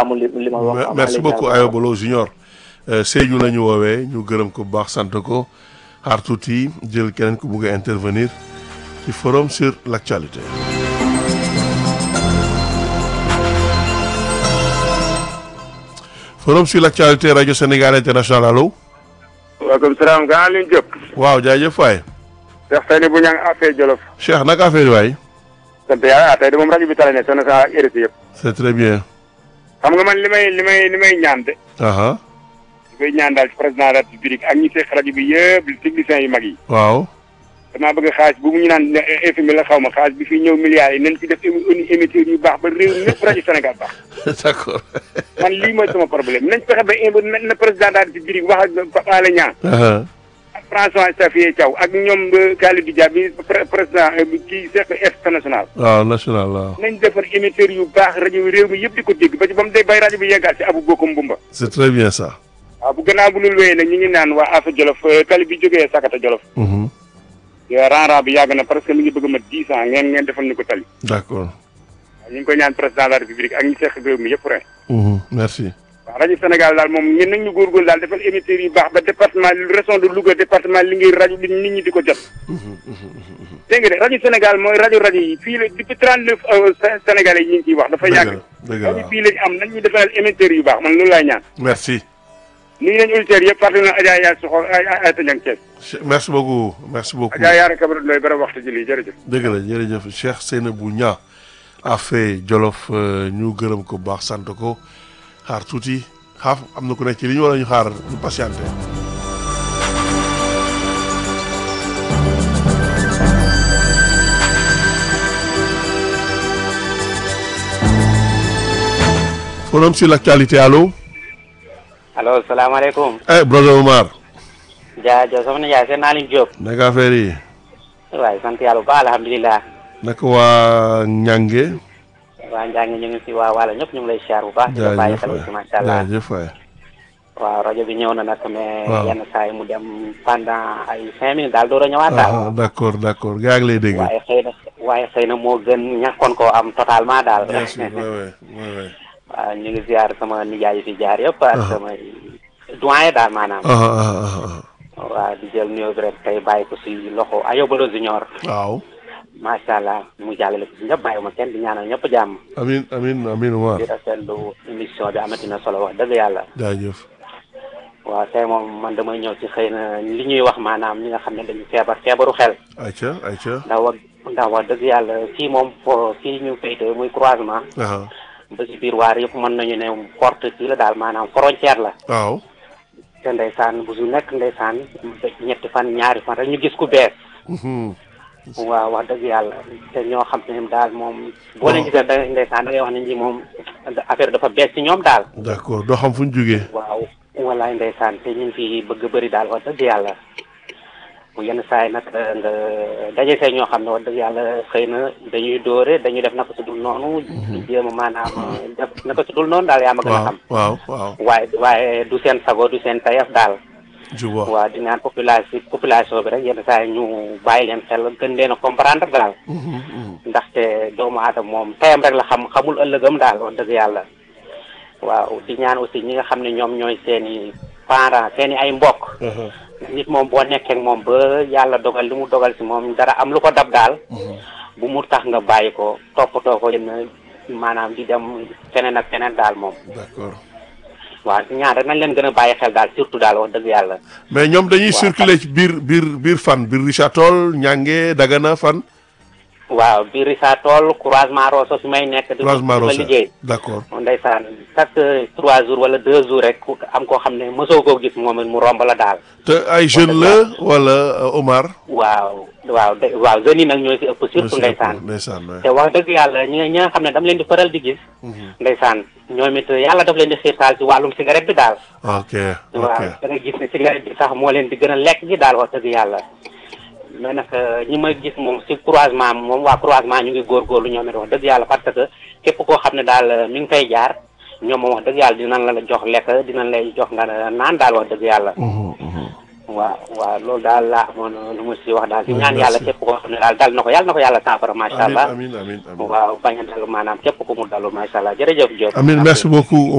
sàmm li li ma wax. merci beaucoup Ayobolo Junior Sédhiou la ñu woowee ñu gërëm ko bu baax sant ko xaar tuuti jël keneen ku bugg a intervenir ci forum sur l'actualité. forum sur l'actualité rajo Sénégal international allo. waaleykum salaam grand Alioune Diop. waaw jaajëf waay. Cheikh Seyni bu ñang affaire Jolof. Cheikh naka affaire yi waay. sant yàlla tey de moom rajo bi tala ne sonn sa RSI yëpp. c'est très bien. xam nga man li may li may li may ñaan de. aha li may ñaan daal ci président de la République ak ñi seq rajo bi yëpp techniciens yu mag yi. waaw. damaa bëgg xaalis bu mu ñu naan FMI la xaw ma xaalis bi fi ñëw milliards yi nañ ci def émi émetteur yu baax ba réew ñëpp rajo Sénégal baax. d'accord. man lii mooy sama problème nañ fexe ba na na président de la République wax ak Pape Alé Niang aha ak François Xavier Thiaw ak ñoom Khalidou Dia bi président kii seq international. waaw national waaw. nañ defar émetteur yu baax rajo réew mi yëpp di ko dégg ba ci ba mu dee bay rajo bi yeggaat si abu bokkum bumba c'est très bien ça. waaw bu gannaaw bu lul wéyee nag ñu ngi naan waa Afa Jolof tali bi jógee Sakata Jolof Mhm. ran-ran bi yàgg na parce que mi ngi bëgg a mat dix ans ngeen ngeen defal ni ko tali d'accord. waaw ñu ngi koy ñaan président de la république ak ñi seq réew mi yëpp ren Mhm. merci. waaw rajo Sénégal daal moom ñun nag ñu góorgóorlu daal defal émetteurs yu baax ba département région de Louga département Linguère rajo bi nit ñi di ko jot dégg nga de rajo Sénégal mooy rajo rajo yi fii la depuis trente neuf sénégalais yi ñu ngi ciy wax dafa dëgg yàgg la dëgg la rajo bii lañu am nañ ñu defal émetteurs yu baax man loolu laay ñaan merci. nuyu nañu auditeurs yëpp fàttali na Adja Yaay Soxor ay Tañang Thiès Che- merci beaucoup merci beaucoup. Adja Yaara Kabara Ndoye bara waxtu ji lii jërëjëf dëgg la jërëjëf Cheikh Seynabou Niang Affe Jolof euh, ñu gërëm ko bu baax sant ko xaar tuuti xaaf am na ku nekk ci li ñu war a ñu xaar ñu patienté. forum sur l'actualité allo. allo salaamaaleykum. eh brother Omar. jaajëf soxna Ndiaye seen naa leen Diop. naka affaire yi. waaye sant yàlla bu baax alhamdulilah. naka waa Ñange. waa Njàng ñu ngi si waa wàlla ñëpp ñu ngi lay siyaar bu baax. di la bàyyi jaajëf xel waay aussi macha allah. jaajëf waay. waaw rajo bi ñëw na nag mais. Waaw. yenn saa yi mu dem pendant ay cinq minutes daal door a ñëwaat daal. ah d'accord d'accord gaa ngi lay dégg. waaye xëy na waaye xëy na moo gën ñàkkoon koo am totalement daal. bien sûr ouais, ouais, ouais, ouais. waaw ñu ngi ziar sama nijaay yi fi jaar yëpp. ak sama doyen daal maanaam. ah ah ah ah. waaw di jël nuyoo bi rek tey bàyyi ko si loxo Ayobalo Junior. waaw. macha allah mu jàllale ko si ñëpp bàyyi ma kenn di ñaanal ñëpp jàmm. amin amin amin Omar di rafetlu émission bi amati na solo wax dëgg yàlla. jaajëf. waaw tey moom man damay ñëw ci xëy na li ñuy wax maanaam ñi nga xam ne dañu feebar feebaru xel. ayca ayca. ndax wax ndax wax dëgg yàlla fii moom fo fii ñu féetee muy croisement. ah ba si biir waar yëpp mën nañu ne porte kii la daal maanaam frontière la. waaw. te ndeysaan bu su nekk ndeysaan ñetti fan ñaari fan rek ñu gis ku bees. Mhm. waaw wax dëgg yàlla te ñoo xam ne daal moom. boo leen gisee da ndeysaan da ngay wax ne ñi moom affaire dafa bees ci ñoom daal. d'accord doo xam fu ñu jógee. waaw walaay ndeysaan te ñu ngi fi bëgg bëri daal wax dëgg yàlla bu yenn saa yi nag nga daje see ñoo xam ne wax dëgg yàlla xëy na dañuy dóore dañuy def naka su dul noonu. di jéem a maanaam def naka su dul noonu daal yaa ma gën a waaw xam. waaw waaw. waaye waaye du seen sago du seen tayaf daal. je vois. waaw di naan population population bi rek yenn saa yi ñu bàyyi leen xel gën leen a comprendre daal. Mhm, mhm. ndaxte doomu aadama moom tayam rek la xam xamul ëllëgam daal wax dëgg yàlla waaw di ñaan aussi ñi nga xam ne ñoom ñooy seen i parents seen i ay mbokk Aha. nit moom boo nekkee ak moom ba yàlla dogal li mu dogal si moom dara am lu ko dab daal bu mu tax nga bàyyi ko toppatoo ko yenn maanaam di dem feneen ak feneen daal moom d'accord. waaw ñaan rek nañ leen gën a bàyyi xel daal surtout daal wax dëgg yàlla mais ñoom dañuy Waaw. circuler ci biir biir biir fan biir Richard Toll Ñange Dagana fan. waaw biir Richard Toll croisement Rosso fi may nekk di croisement di fa Rossa liggéey d'accord. ndeysaan chaque trois jours wala deux jours rek ku am koo xam ne mosoo koo gis moom it mu romb la daal te ay jeunes la wala euh, Omar. waaw waaw de waaw jeunes yi nag ñooy si ëpp surtout Merci ndeysaan beaucoup, ndeysaan waay. te wax dëgg yàlla ñi nga ñi nga xam ne dama leen di faral di gis ndeysaan ñoom it yàlla daf leen di xiirtaal si wàllum cigarette bi daal ok ok. waaw da nga gis ne cigarette bi sax moo leen di gën a lekk gi daal wax dëgg yàlla mais nag ñi ma gis moom si croisement moom waa croisement ñu ngi góorgóorlu ñoom it wax dëgg yàlla parce que képp koo xam ne daal mi ngi fay jaar ñoom moom wax dëgg yàlla dinañ la jox lekk dinañ lay jox nga naan daal wax dëgg yàlla Mhm, mhm. waaw waaw loolu daal laa amoon lu mu si wax daal di Oui, ñaan merci. yàlla képp koo xam ne daal dal na ko yàlla na ko yàlla saafara macha amin allah amin amin amin. waaw bañ a dalu maanaam képp ku mu dalu macha allah jërëjëf Diop amin merci beaucoup